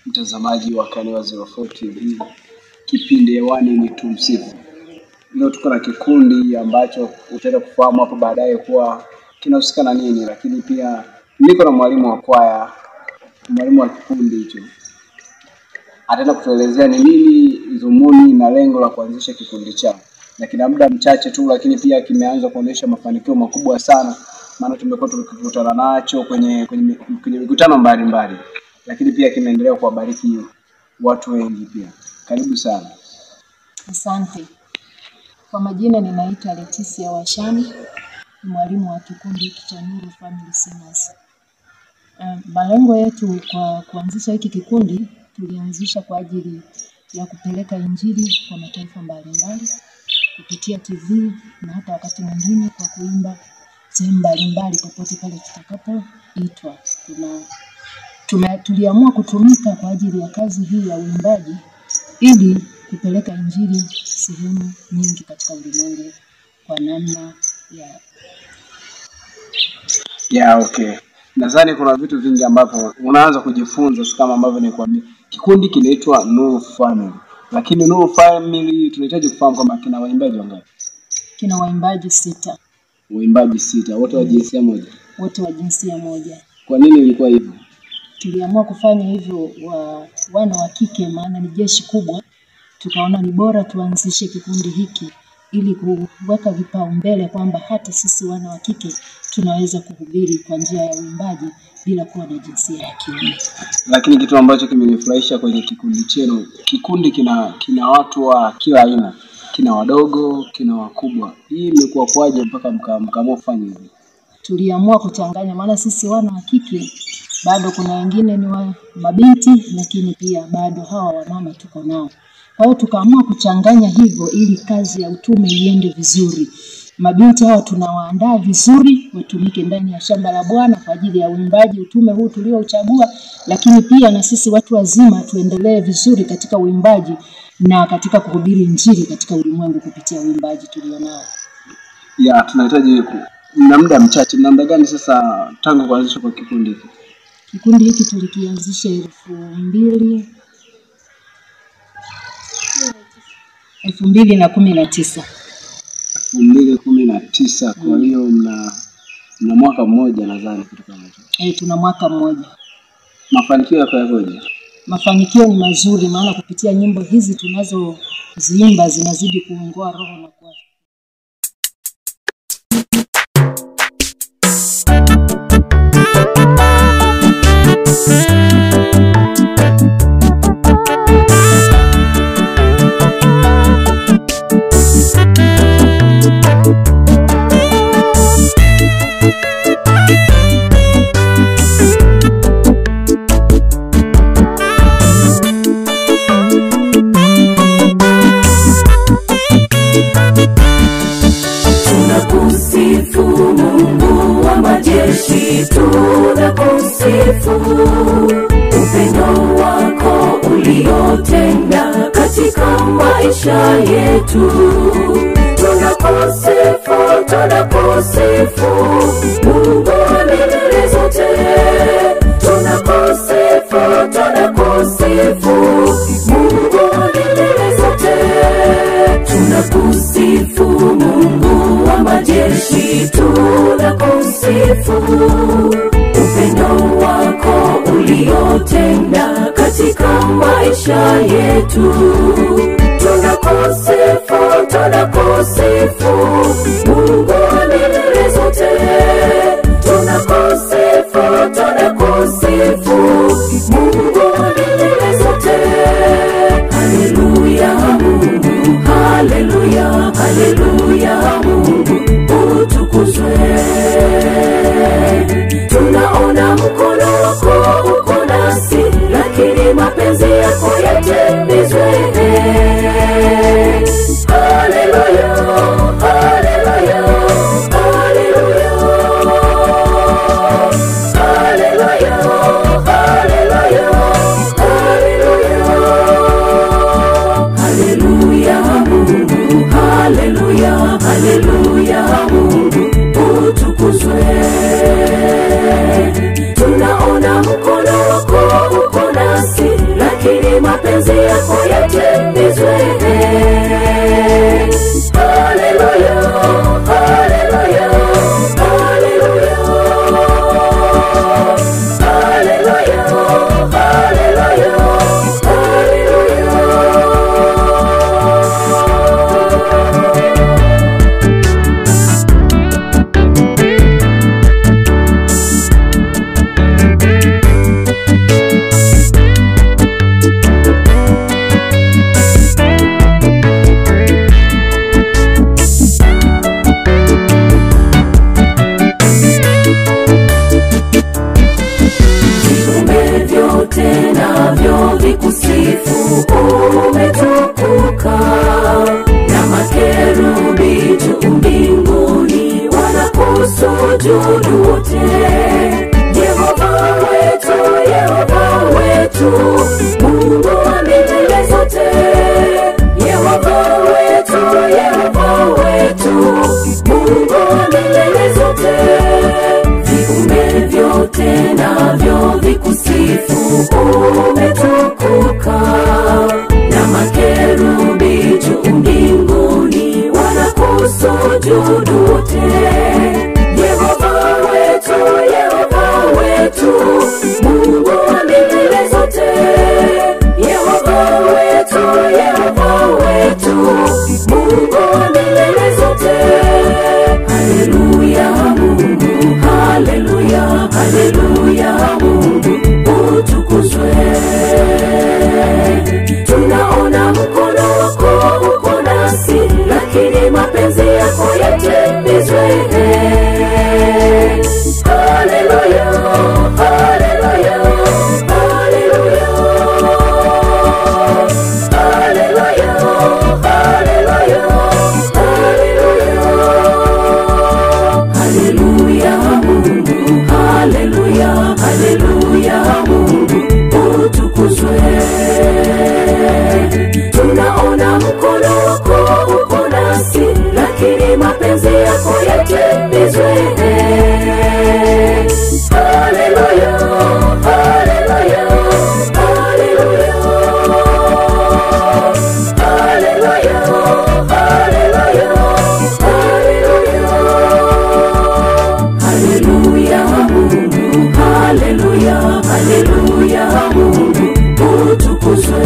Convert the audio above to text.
mtazamaji wa Kaniwa 04 TV. Kipindi hewani ni tumsifu. Leo tuko na kikundi ambacho utaenda kufahamu hapo baadaye kuwa kinahusika na nini, lakini pia niko na mwalimu wa kwaya, mwalimu wa kikundi hicho ataenda kutuelezea ni nini dhumuni na lengo la kuanzisha kikundi chao, na kina muda mchache tu, lakini pia kimeanza kuonyesha mafanikio makubwa sana, maana tumekuwa tukikutana nacho kwenye kwenye, kwenye mikutano mbalimbali, lakini pia kimeendelea kuwabariki watu wengi pia. Karibu sana. Asante. Kwa majina ninaitwa Leticia Washani, ni mwalimu wa kikundi hiki cha Nuru Family Singers. Uh, malengo yetu kwa kuanzisha hiki kikundi, tulianzisha kwa ajili ya kupeleka Injili kwa mataifa mbalimbali kupitia TV na hata wakati mwingine kwa kuimba sehemu mbalimbali popote pale tutakapoitwa. Tuna tume, tuliamua kutumika kwa ajili ya kazi hii ya uimbaji ili kupeleka Injili sehemu nyingi katika ulimwengu kwa namna ya Yeah, okay. Nadhani kuna vitu vingi ambavyo unaanza kujifunza si kama ambavyo nilikwambia. Kikundi kinaitwa Nuru Family. Lakini Nuru Family tunahitaji kufahamu kwamba kina waimbaji wangapi? kina waimbaji sita Waimbaji sita, wote wa jinsia moja. wote wa jinsia moja. Kwa nini ilikuwa hivyo? Tuliamua kufanya hivyo wa wana wa kike, maana ni jeshi kubwa. Tukaona ni bora tuanzishe kikundi hiki ili kuweka vipaumbele kwamba hata sisi wana wa kike tunaweza kuhubiri kwa njia ya uimbaji bila kuwa na jinsia ya kiume. Lakini kitu ambacho kimenifurahisha kwenye kikundi chenu, kikundi kina kina watu wa kila aina, kina wadogo, kina wakubwa. Hii imekuwa kwaje mpaka mka- mkaamua kufanya hivi? tuliamua kuchanganya, maana sisi wana wa kike bado kuna wengine ni wa mabinti, lakini pia bado hawa wamama tuko nao. Kwa hiyo tukaamua kuchanganya hivyo ili kazi ya utume iende vizuri. Mabinti hawa tunawaandaa vizuri watumike ndani ya shamba la Bwana kwa ajili ya uimbaji, utume huu tuliouchagua, lakini pia na sisi watu wazima tuendelee vizuri katika uimbaji na katika kuhubiri Injili katika ulimwengu kupitia uimbaji tulionao. Ya, tunahitaji ku- mna muda mchache. Mna muda gani sasa tangu kuanzishwa kwa kikundi hiki? Kikundi hiki tulikianzisha elfu mbili elfu mbili na kumi na tisa. elfu mbili kumi na tisa. Kwa hiyo mna mna mwaka mmoja nadhani kitu kama hicho. E, tuna mwaka mmoja. Mafanikio yako yakoje? Mafanikio ni mazuri, maana kupitia nyimbo hizi tunazoziimba zinazidi kuongoa roho na kuwa Tunakusifu Mungu wa majeshi, tunakusifu upendo wako uliotenda katika maisha yetu. Tunakusifu, tunakusifu Mungu wa milele zote. Tunakusifu, tunakusifu Mungu wa milele zote. Tunakusifu Mungu wa majeshi, tunakusifu upendo wako uliotenda katika maisha yetu. Tunakusifu, tunakusifu Mungu wa milele zote. Tunakusifu, tunakusifu Mungu wa milele zote. Haleluya Mungu, haleluya, haleluya Mungu, utukuzwe. Tunaona mkono wako uko nasi, lakini mapenzi yako yatimizwe. Haleluya, haleluya, mapenzi yako yatimizwe. Haleluya, haleluya, haleluya. Haleluya, haleluya, haleluya. viumbe vyote navyo vikusifu umetukuka na makerubi juu mbinguni wanakusujudu wote yehova wetu yehova wetu mungu wa milele zote yehova wetu yehova wetu mungu wa milele zote viumbe vyote navyo vikusifu umetukuka na makerubi juu mbinguni wanakusujudu wote yehova wetu yehova wetu mungu wa milele zote yehova wetu yehova wetu mungu wa milele zote haleluya mungu haleluya haleluya mungu utukuzwe tunaona mkono wako uko nasi lakini mapenzi yako yatimizwe haleluya haleluya haleluya haleluya haleluya haleluya haleluya mungu haleluya haleluya mungu utukuzwe tunaona mkono wako uko nasi lakini mapenzi yako yatimizwe haleluya haleluya haleluya haleluya haleluya haleluya haleluya mungu haleluya haleluya mungu utukuzwe